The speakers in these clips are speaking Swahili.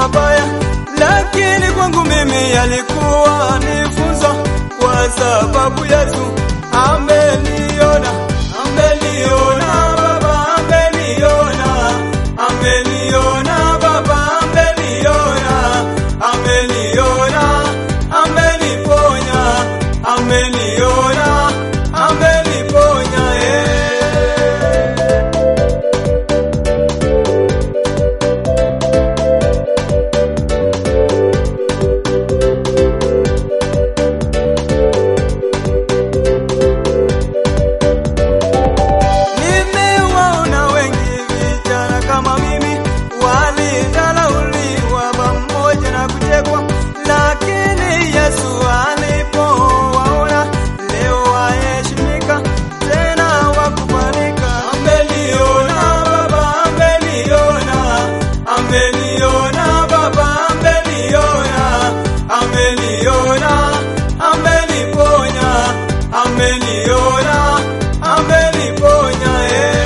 mabaya, lakini kwangu mimi yalikuwa ni funzo, kwa sababu Yesu ameniona, ameniona Baba, ameniona, ameniona Baba, ameniona, ameniona, ameniponya, ameniona, ameniponya eh. Nimewaona wengi vijana kama mimi walidharauliwa pamoja na kuchekwa, lakini Yesu alipowaona leo waheshimika tena wakubalika. Ameniona Baba, ameniona, ameniona Baba, ameniona, ameniona, ameniponya, ameniona, ameniponya eh.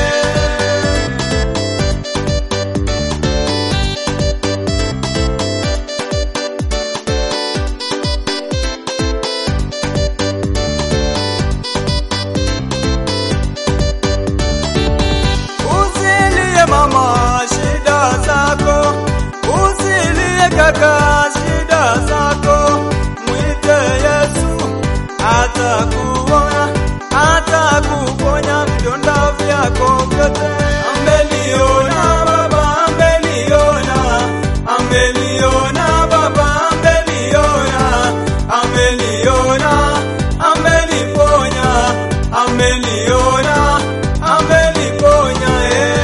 Usilie mama shida zako, usilie kaka shida zako, mwite Yesu atakuona, atakuponya vidonda vyako vyote. Ameniona Baba, ameniona, ameniona Baba, ameniona, ameniona, ameniponya, ameniona, ameniponya eh.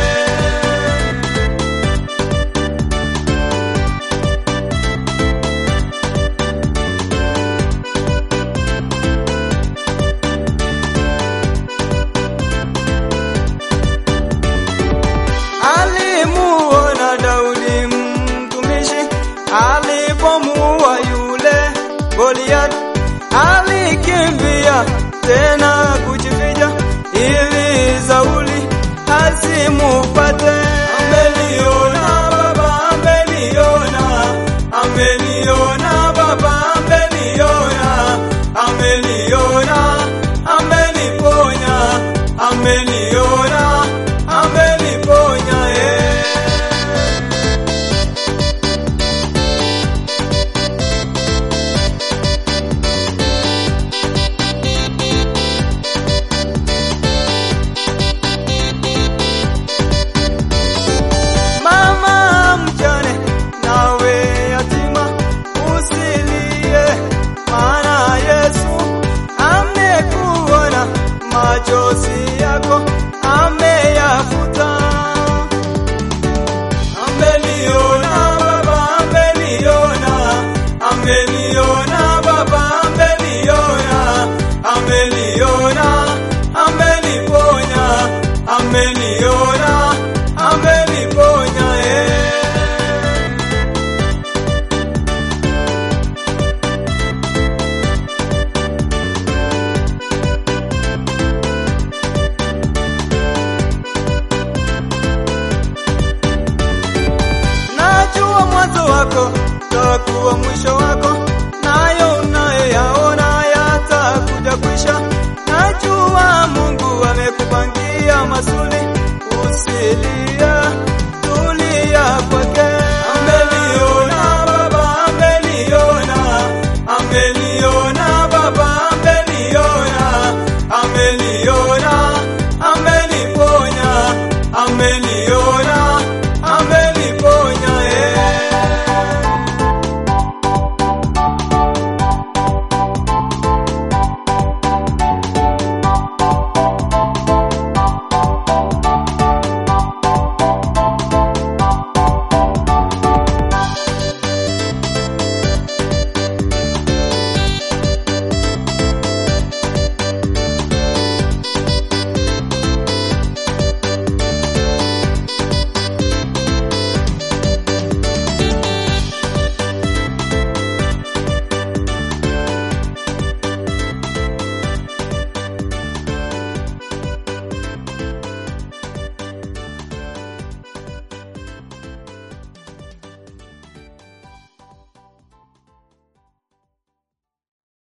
alimuona Daudi mtumishi alipomuua yule Goliath, alikimbia tena kujificha ili Sauli asimupate. Ameniona Baba, ameniona, ameniona Baba, ameniona, ameniona, ameniponya, ameniona, ameniponya eh. Mama mjane nawe yatima, usilie, maana Yesu amekuona, machozi yako ameyafuta. Ameniona Baba, ameniona, ameniona Baba, ameniona, ameniona, ameniponya, ameniona, ameniponya eh. Najua mwanzo wako takuwa mwisho wako, nayo unayoyaona yatakuja kwisha. Najua Mungu amekupangia mazuri, usilie, tulia kwake. Ameniona Baba, ameniona, ameniona Baba, ameniona, ameniona,